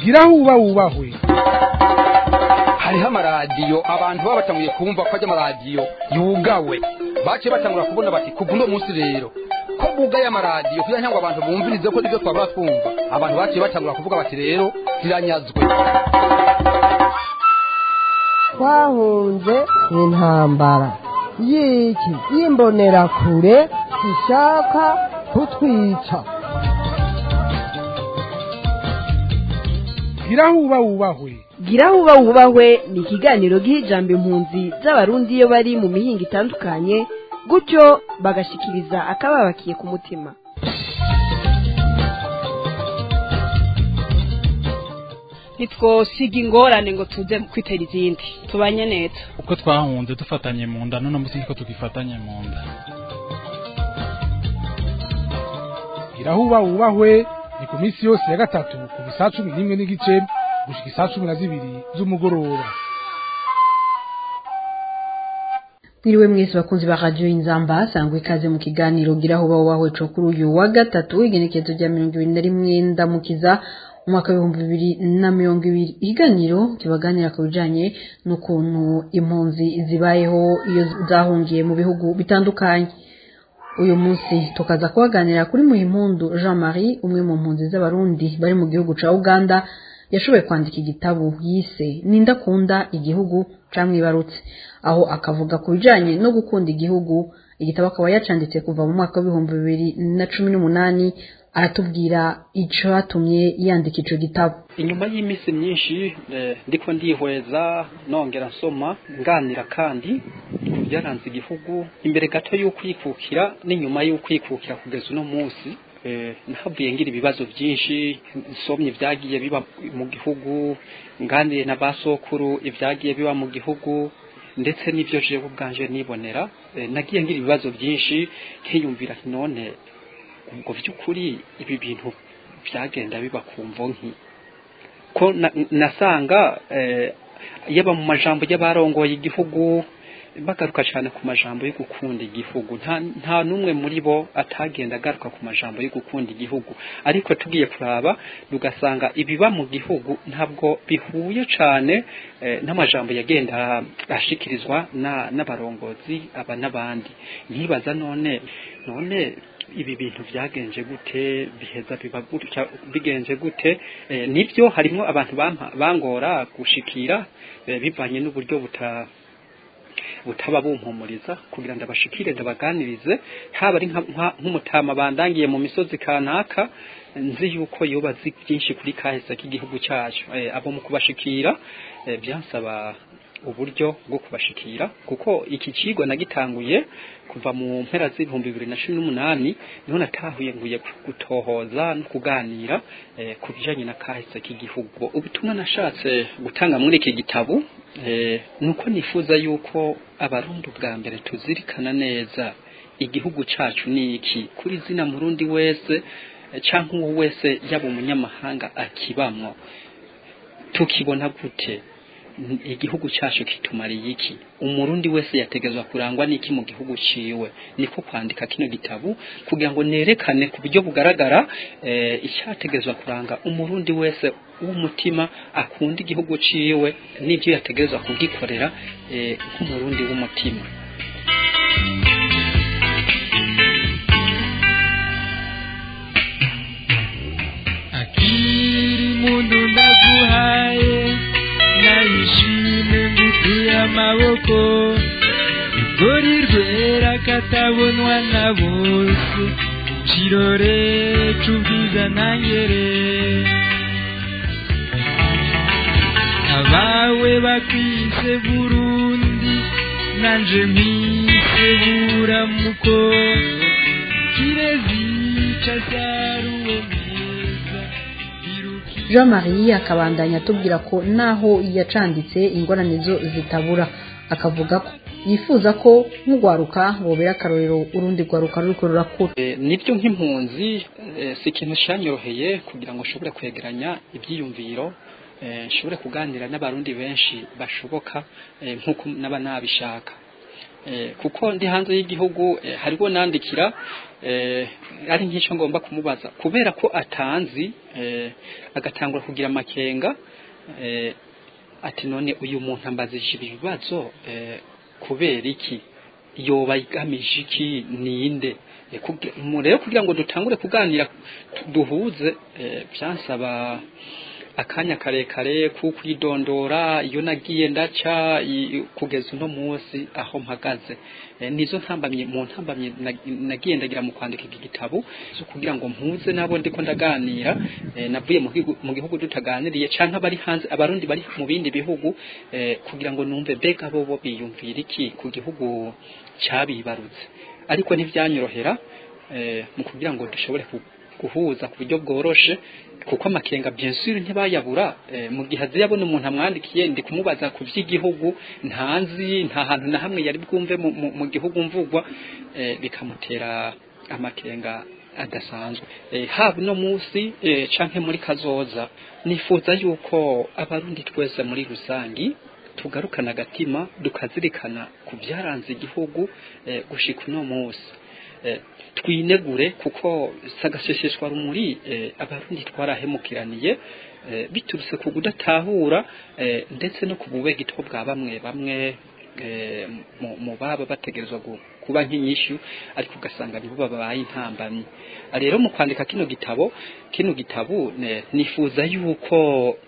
gira huba wubahwe hariho amaradiyo abantu baba batanguye kumva ko ajya amaradiyo yugawe baciye batangura kubona bati kuva uno munsi rero ko bugaye amaradiyo kugira ngo abantu bumvirize ko nibyo twabura twumva abantu baciye batangura kuvuga bati rero ziranyazwe twahunze intambara y'iki y'imbonerakure ishaka kutwica gira huba wubahwe gira huba wubahwe ni ikiganiro giha ijambo impunzi z'abarundi iyo bari mu mihinga itandukanye gutyo bagashikiriza akababakiye ku mutima ntitwosiga ingorane ngo tuze kwitera izindi tubanye neza uko twahunze dufatanye mu nda none munsi niko tugifatanye mu nda gira huba wubahwe ni ku minsi yose ya gatatu kuva isaa cumi n'imwe n'igice gushika isaa cumi na zibiri z'umugoroba Mwiriwe mwese bakunzi ba radio Inzamba sangwe ikaze mu kiganiro gira huba wubahwe co kuri uyu wa gatatu igenekezo rya mirongo ibiri na rimwe ndamukiza umwaka w'ibihumbi bibiri na mirongo ibiri ikiganiro kibaganira ku bijanye n'ukuntu impunzi zibayeho iyo zahungiye mu bihugu bitandukanye uyu munsi tukaza kubaganira kuri muhimpundu jean marie umwe mu mpunzi z'abarundi bari mu gihugu ca uganda yashoboye kwandika igitabo yise nindakunda igihugu camwibarutse aho akavuga ku bijanye no gukunda igihugu igitabo akaba yacanditse kuva mu mwaka w'ibihumbi bibiri na cumi n'umunani aratubwira ico yatumye yandika ico gitabo inyuma y'iminsi myinshi ndiko ndihweza nongera nsoma nganira kandi ku byaranze igihugu imbere gato y'ukwikukira n'inyuma y'ukwikukira kugeza uno munsi nahavuye ngira ibibazo byinshi nsomye ibyagiye biba mu gihugu nganire na ba sokuru ibyagiye biba mu gihugu ndetse n'ibyo jewe ubwanje nibonera nagiye ngira ibibazo byinshi nkiyumvira none ubwo by'ukuri ibi bintu byagenda biba ku mvonki ko nasanga yaba mu majambo y'abarongoye igihugu bagaruka cyane ku majambo yo gukunda igihugu nta n'umwe muri bo atagenda agaruka ku majambo yo gukunda igihugu ariko tugiye kuraba tugasanga ibiba mu gihugu ntabwo bihuye cyane n'amajambo yagenda ashikirizwa n'abarongozi aba n'abandi ntibaza none none ibi bintu byagenje gute biheza biba gutya bigenje gute nibyo harimo abantu bangora gushikira bivanye n'uburyo buta butaba bumpumuriza kugira ngo abashikire ndabaganirize haba ari nk'umutama bandangiye mu misozi kanaka nzi yuko yoba azi byinshi kuri kahise k'igihugu cyacu abo mu kubashikira byansaba uburyo bwo kubashikira kuko iki kigo nagitanguye kuva mu mpera z'ibihumbi bibiri na cumi n'umunani niho natahuye nguye gutohoza no kuganira ku bijyanye na kahise k'igihugu ubutumwa nashatse gutanga muri iki gitabo ni uko nifuza yuko abarundi bwa mbere tuzirikana neza igihugu cyacu ni iki kuri zina murundi wese cyangwa uwo wese yaba umunyamahanga akibamwo tukibona gute igihugu cyacu kitumariye iki umurundi wese yategezwa kurangwa n'iki mu gihugu ciwe niko kwandika kino gitabo kugira ngo nerekane ku buryo bugaragara icyategezwa kuranga umurundi wese w'umutima akunda igihugu ciwe n'ibyo yategezwa kugikorera nk'umurundi w'umutima akiri mundu ndaguhaye nayishime ngutuye amaboko igori rwera katabonwa na bose kirore c'ubwiza nangere abawe bakwise burundi nanje nkwise buramuko kirezi casaruwe jean marie akabandanya atubwira ko naho yacanditse ingorane zo zitabura akavuga ko yifuza ko nk'urwaruka bobera akarorero urundi rwaruka ruriko rurakura nibyo nk'impunzi si ikintu cyanyoroheye kugira ngo nshobore kwegeranya ibyiyumviro nshobore kuganira n'abarundi benshi bashoboka nk'uko naba nabishaka eh, kuko ndi hanze y'igihugu eh, hariho nandikira eh, ari nk'icyo ngomba kumubaza kubera ko atanzi eh, agatangura kugira amakenga eh, ati none uyu muntu ambazije ibi bibazo eh, kubera iki yoba igamije iki ninde Eh, kugi- mu- rero kugira ngo dutangure kuganira tu- duhuze eh, byansaba akanya karekare kukwidondora iyo nagiye ndaca i- kugeza uno munsi aho mpagaze Eh, nizo ntambamye mu ntambamye na- nagiye ndagira mu kwandika iki gitabo zo kugira ngo mpuze nabo ndiko ndaganira eh, navuye mu gihugu- mu gihugu tutaganiriye canke abari hanze abarundi bari mu bindi bihugu eh, kugira ngo numve bega bo bo biyumvira iki ku gihugu cabibarutse ariko ntivyanyorohera eh, mu kugira ngo dushobore ku- guhuza ku buryo bworoshe kuko amakenga bien sûr ntibayabura eh, mu gihe aziyabona umuntu amwandikiye ndi kumubaza ku by'igihugu ntanzi nta hantu na hamwe yari bwumve mu, mu, mu gihugu mvugwa eh, bikamutera amakenga adasanzwe eh, haba no munsi eh, canke muri kazoza nifuza yuko abarundi twese muri rusangi tugarukana agatima dukazirikana ku byaranze igihugu eh, gushika uno munsi eh, twinegure kuko sagashesheshwa rumuri eh, abarundi twarahemukiraniye eh, biturutse ku kudatahura eh, ndetse no ku bube gito bwa bamwe bamwe eh, mu- mu baba bategerezwa gu- kuba nk'inyishu ariko ugasanga nibo babaye intambamyi Ah, rero mu kwandika kino gitabo kino gitabo ne- nifuza yuko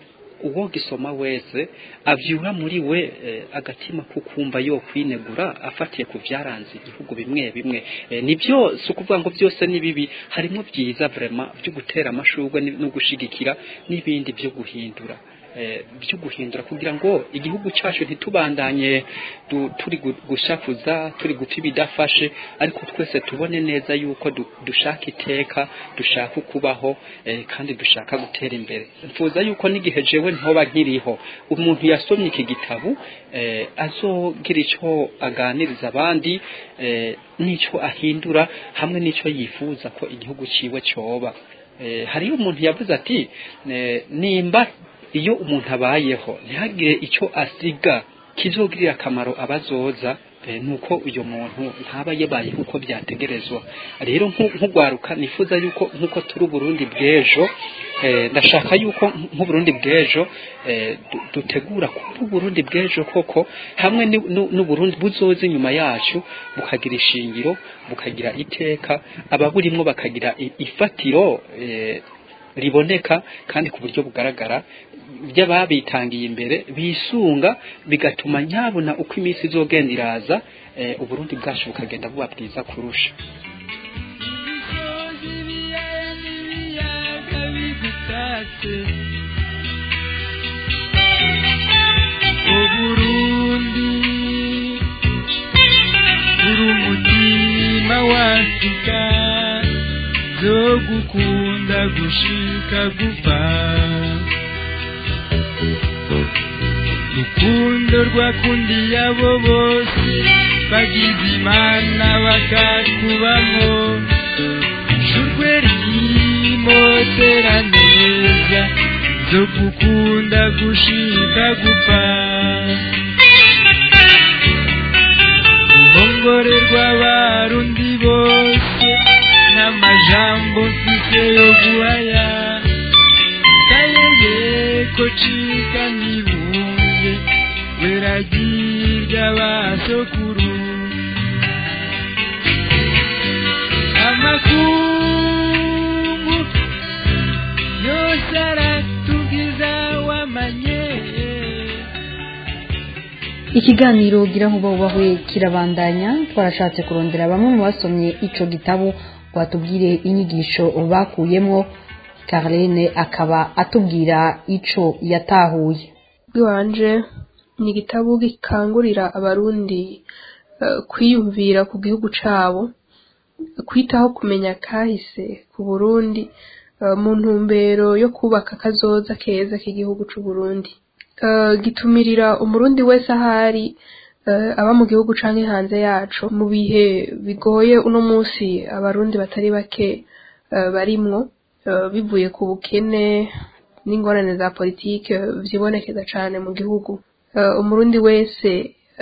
uwo gisoma wese avyura muri we eh, agatima kukumva yo kwinegura afatiye ku vyaranze igihugu bimwe bimwe eh, nibyo si ukuvuga ngo byose ni bibi harimo byiza vraiment byo gutera amashurwe ni- no gushigikira n'ibindi byo guhindura eh, byo guhindura kugira ngo igihugu cyacu ntitubandanye du- turi gu- gushafuza turi guta ibidafashe ariko twese tubone neza yuko du- dushaka iteka dushaka ukubaho eh, kandi dushaka gutera imbere mfuza yuko n'igihe jewe ntoba nkiriho umuntu yasomye iki gitabo eh, azogira icyo aganiriza abandi eh, n'icyo ahindura hamwe n'icyo yifuza ko igihugu ciwe coba eh, hariyo umuntu yavuze ati eh, nimba iyo umuntu abayeho ntihagire icyo asiga kizogirira akamaro abazoza eh, nuko uyo muntu ntaba yabaye uko byategerezwa rero nku- nk'ugwaruka nifuza yuko nkuko turi Burundi bw'ejo eh, ndashaka yuko nk'uburundi bw'ejo eh, du- dutegura kuba Burundi bw'ejo koko hamwe ni- nu- n'uburundi buzoza inyuma yacu bukagira ishingiro bukagira iteka ababurimwo bakagira i- ifatiro eh, riboneka kandi ku buryo bugaragara by'ababitangiye imbere bisunga bigatuma nyabona uko iminsi izogenda iraza eh, uburundi bwacu bukagenda buba bwiza kurusha imisozi ibiyaya n'ibiyaga bigutatse uburundi uri umutima w'afurika zo gukunda gushika gupfa rukundo rwakundiye abo bose bagize imana bakakubamo shurwe rimotera neza zo gukunda gushika gupfa ruhongore rw'abarundi bose n'amajambo mfise yo guhaya kayeye ko cika nibumve weragirya basokuru amakungu yose aratugiza wamanye ikiganiro gira nkuba wubahwe kirabandanya twarashatse kurondera bamwe mu basomye ico gitabo ngo batubwire inyigisho bakuyemwo Carlene akaba atubwira ico yatahuye bw'iwanje ni igitabo gikangurira abarundi eh, kwiyumvira ku gihugu cabo kwitaho kumenya kahise ku burundi eh, mu ntumbero yo kubaka akazoza keza k'igihugu c'u Burundi Eh, gitumirira umurundi wese ahari eh, aba mu gihugu canke hanze yaco mu bihe bigoye uno munsi abarundi batari bake eh, barimwo eh, bivuye ku bukene n'ingorane za politike vyibonekeza cane mu gihugu Eh, umurundi wese eh,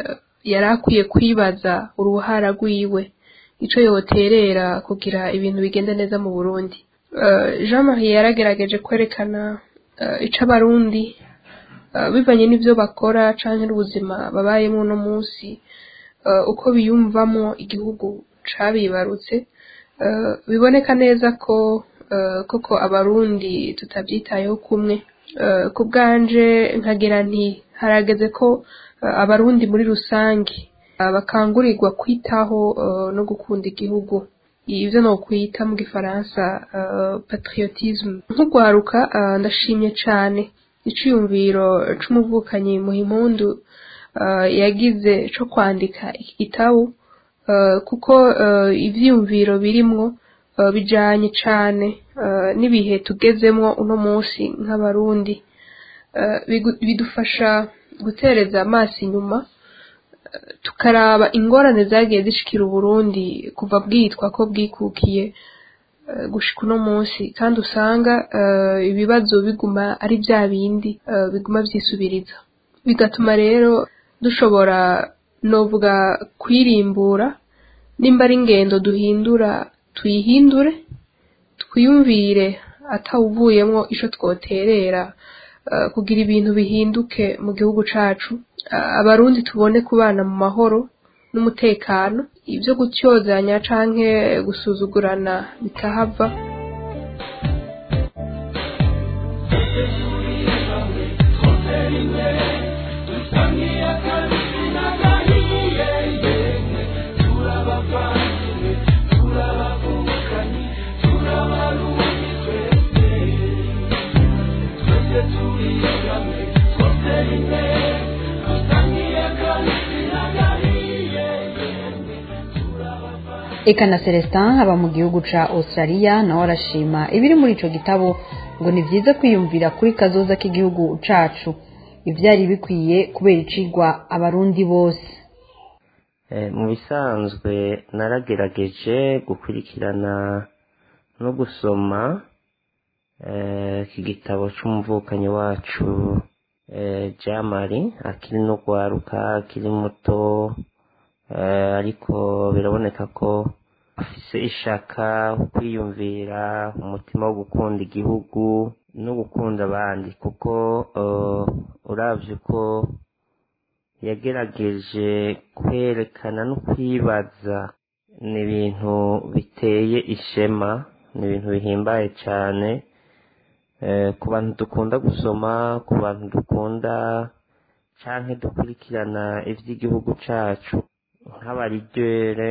yari akwiye kwibaza uruhara rwiwe ico yoterera kugira ibintu bigende neza mu Burundi Eh, Jean Marie yaragerageje kwerekana eh, ico abarundi eh, bivanye n'ivyo bakora canke n'ubuzima babayemo uno munsi eh, uko biyumvamo igihugu cabibarutse eh, biboneka neza ko eh, koko abarundi tutavyitayeho kumwe eh, ku bwanje nkagira nti harageze ko eh, abarundi muri rusange eh, bakangurirwa kwitaho eh, no gukunda igihugu ivyo nokwita mu gifaransa eh, patriotisme nk'ugwaruka eh, ndashimye cane iciyumviro c'umuvukanyi muhimpundu eh, yagize co kwandika iki gitabo eh, kuko eh, ivyiyumviro birimwo eh, bijanye cane eh, n'ibihe tugezemwo uno munsi nk'abarundi Eh, bigu- bidufasha gutereza amaso inyuma eh, tukaraba ingorane zagiye zishikira uburundi kuva bwitwa ko bwikukiye eh, gushika uno munsi kandi usanga eh, ibibazo biguma ari bya bindi eh, biguma vyisubiriza bigatuma rero dushobora novuga kwirimbura nimba ari ingendo duhindura tuyihindure twiyumvire atawuvuyemwo ico twoterera eh, kugira ibintu bihinduke mu gihugu cacu Eh, abarundi tubone kubana mu mahoro n'umutekano ibyo gutyozanya canke gusuzugurana bikahava eka na celestin aba mu gihugu ca australia nawe arashima ibiri muri ico gitabo ngo ni vyiza kwiyumvira kuri kazoza k'igihugu cacu ivyari bikwiye kubera icigwa abarundi bose Eh, mu bisanzwe naragerageje gukurikirana no gusoma eh, iki gitabo c'umuvukanyi wacu eh, jamari akiri no gwaruka akiri muto eh, ariko biraboneka ko afise ishaka kwiyumvira umutima wo gukunda igihugu no gukunda abandi kuko uh, uravye ko yagerageje kwerekana no kwibaza ni ibintu biteye ishema ni ibintu bihimbaye cyane eh, ku bantu dukunda gusoma ku bantu dukunda canke dukurikirana ivy'igihugu cacu nk'abaridere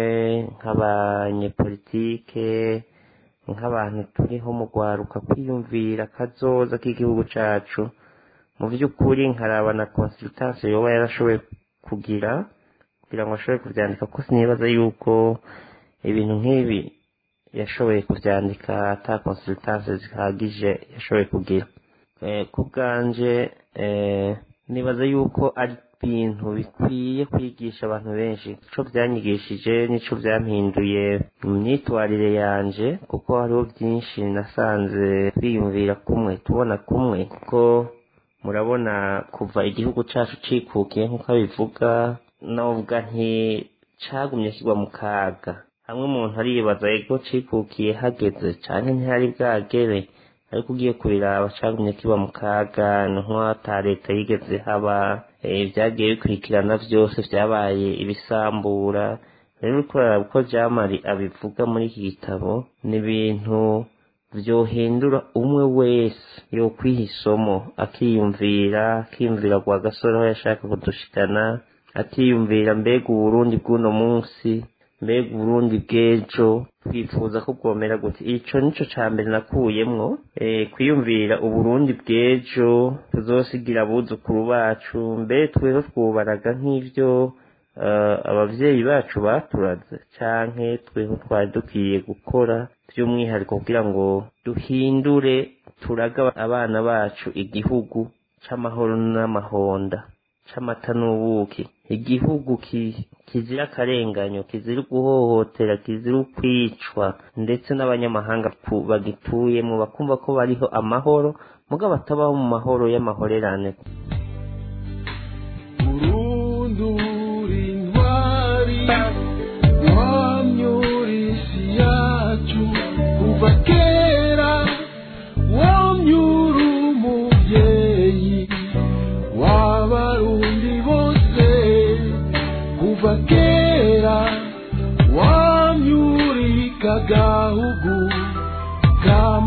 nk'abanyepolitike nk'abantu turiho mu gwaruka kwiyumvira kazoza k'igihugu cacu mu by'ukuri nkaraba na consultance yoba yarashoboye kugira kugira ngo ashobore kuvyandika ko sinibaza yuko ibintu nk'ibi yashoboye kuvyandika ata consultance zihagije yashoboye kugira eh, ku bwanje eh, nibaza yuko ari ibintu bikwiye kwigisha abantu benshi ico vyanyigishije nico vyampinduye mu myitwarire yanje kuko hariho byinshi nasanze twiyumvira kumwe tubona kumwe kuko murabona kuva igihugu cacu cikukiye nk'uko abivuga novuga nti cagumye kigwa mu kaga hamwe umuntu aribaza ego cikukiye hageze canke ntihari bwagere ariko ugiye kubiraba cagumye kiba mu kaga ntwata leta yigeze haba eh, vyagiye bikurikirana vyose vyabaye ibisambura rero uriko uraraba uko jamari abivuga muri iki gitabo ni ibintu vyohindura umwe wese yokwiha isomo akiyumvira akiyumvira gwa gasore aho yashaka kudushikana akiyumvira mbega uburundi bw'uno munsi mbega uburundi bw'ejo twifuza ko bwomera gute ico nico ca mbere nakuyemwo eh, kwiyumvira uburundi bw'ejo tuzosigira abuzukuru bacu mbe tweho twubaraga nk'ivyo uh, abavyeyi bacu baturaze canke tweho twari dukwiye gukora by'umwihariko kugira ngo duhindure turaga abana bacu igihugu c'amahoro n'amahonda c'amata n'ubuki igihugu ki- kizira akarenganyo kizira guhohotera kizira ukwicwa ndetse n'abanyamahanga pu- bagituyemo bakumva ko bariho amahoro mugabo batabaho mu mahoro y'amahorerane urundura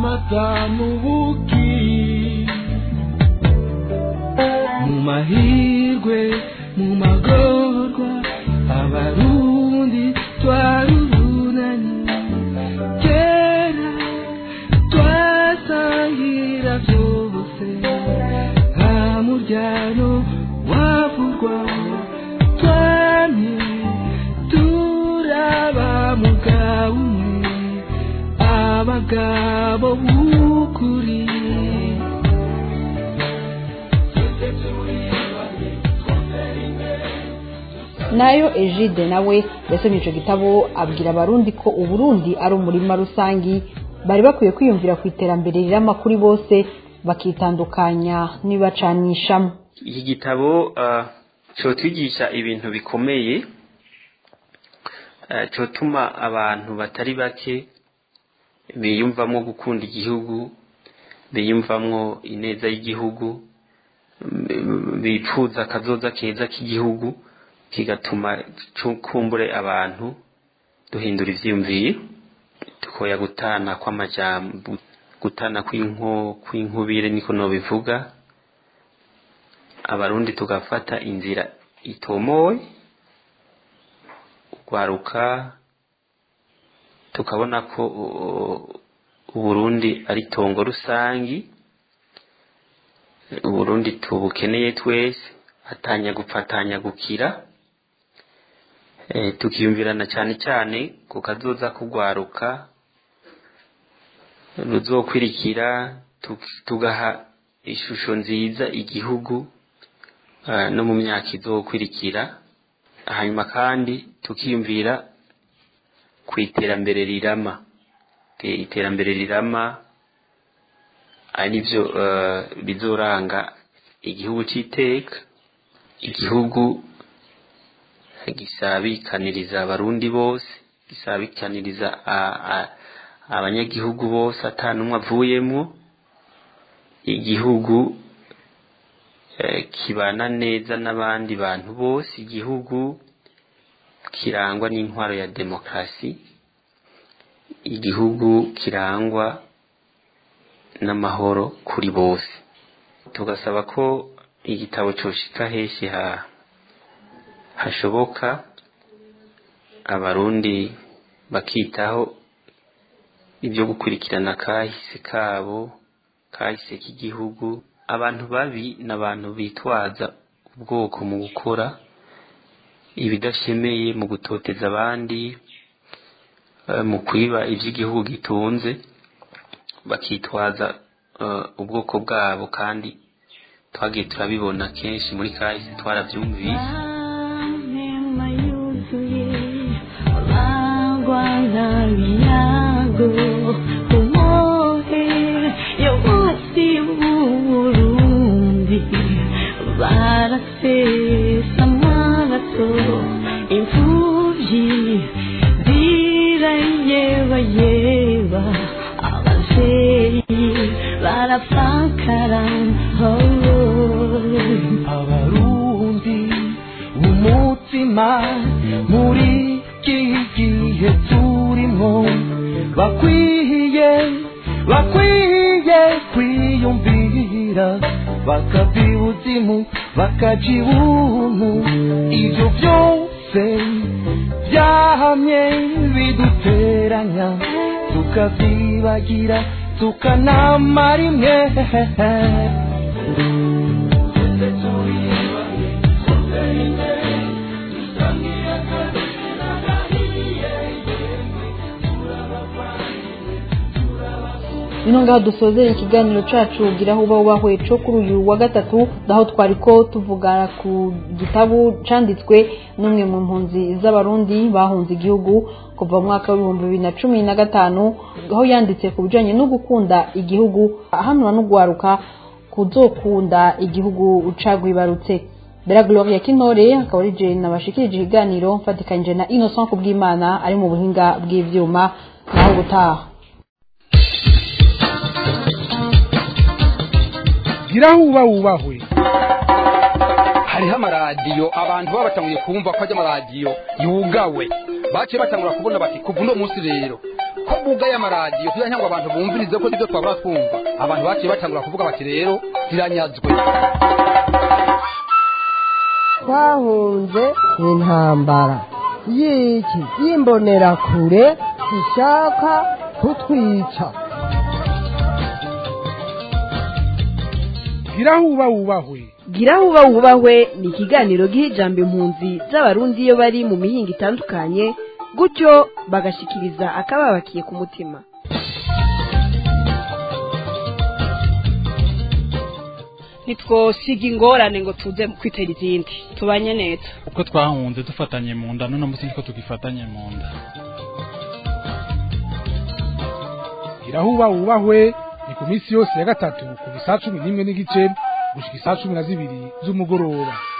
bafata mu buki mu mahirwe mu magorwa abarundi twarurunani kera twasangira byose nta muryano wavurwa twamye turaba mugabo umwe abagabo b'ukuri nayo ejide nawe yasomye ico gitabo abwira abarundi ko uburundi ari umurima rusangi bari bakwiye kwiyumvira ku iterambere rirama kuri bose bakitandukanya n'ibacanishamo iki gitabo uh, cotwigisha ibintu bikomeye uh, cotuma abantu batari bake biyumvamwo gukunda igihugu biyumvamwo ineza y'igihugu m- bipfuza akazoza keza k'igihugu kigatuma kumbure abantu duhindura ivyiyumviro tukoya gutana kw'amajambo gutana kw'inko kw'inkubire niko nobivuga abarundi tugafata inzira itomoye ugwaruka tukabona ko uh, uburundi ari tongo rusangi uburundi tubukeneye twese atanya gupfatanya gukira eh, tukiyumvirana cyane cyane ku kazoza kugwaruka ruzokwirikira tuk- tugaha ishusho nziza igihugu uh, no mu myaka izokwirikira hanyuma kandi tukiyumvira ku iterambere rirama Te- iterambere rirama ari byo uh, bizoranga igihugu c'iteka igihugu gisabikaniriza abarundi bose gisabikaniriza a- a- abanyagihugu bose atanumwe avuyemwo igihugu eh, kibana neza n'abandi bantu bose igihugu kirangwa n'intwaro ya demokarasi igihugu kirangwa n'amahoro kuri bose tugasaba ko igitabo coshika henshi ha hashoboka abarundi bakitaho ibyo gukurikirana kahise kabo kahise k'igihugu abantu babi n'abantu bitwaza ubwoko mu gukora ibidashemeye mu gutoteza abandi eh, mu kwiba iby'igihugu gitunze bakitwaza eh, ubwoko bwabo kandi twagiye turabibona kenshi muri kahise twarabyumvise barasesa amaraso imfubyi zirayebayeba abavyeyi barapfakara abarundi umutima muri iki gihe turimo bakwiye bakwiye kwiyumvira bakava ibuzimu bakaja ibuntu ibyo byose byahamye biduteranya tukavyibagira tukanamara imwe ino ngaho dusozera ikiganiro cacu gira aho uba wubahwe co kuri uyu wa gatatu aho twari ko tuvuga ku gitabu canditswe n'umwe mu mpunzi z'abarundi bahunze igihugu kuva mu mwaka w'ibihumbi bibiri na cumi na gatanu aho yanditse ku bijanye no gukunda igihugu ahanura no guharuka kuzokunda igihugu cagwibarutse bera gloria kinore akaba ari je nabashikirije ikiganiro mfatikanyije na innocent kubw'imana ari mu buhinga bw'ivyuma naho gutaha gira aho uba wubahwe hariho amaradiyo abantu baba batanguye kumva ko ajya amaradiyo yugawe baciye batangura kubona bati kuva uno munsi rero ko bugaye amaradiyo kugira ngo abantu bumvirize ko nibyo twabura twumva abantu baciye batangura kuvuga bati rero ziranyazwe twahunze intambara y'iki y'imbonerakure ishaka kutwica gira huba wubahwe gira huba wubahwe ni ikiganiro giha ijambo impunzi z'abarundi iyo bari mu mihinga itandukanye gutyo bagashikiriza akababakiye ku mutima ntitwosiga ingorane ngo tuze kwitera izindi tubanye neza uko twahunze dufatanye mu nda none munsi niko tugifatanye mu nda gira huba wubahwe ni ku minsi yose ya gatatu ku bisaha cumi n'imwe n'igice gushika isaha cumi na zibiri z'umugoroba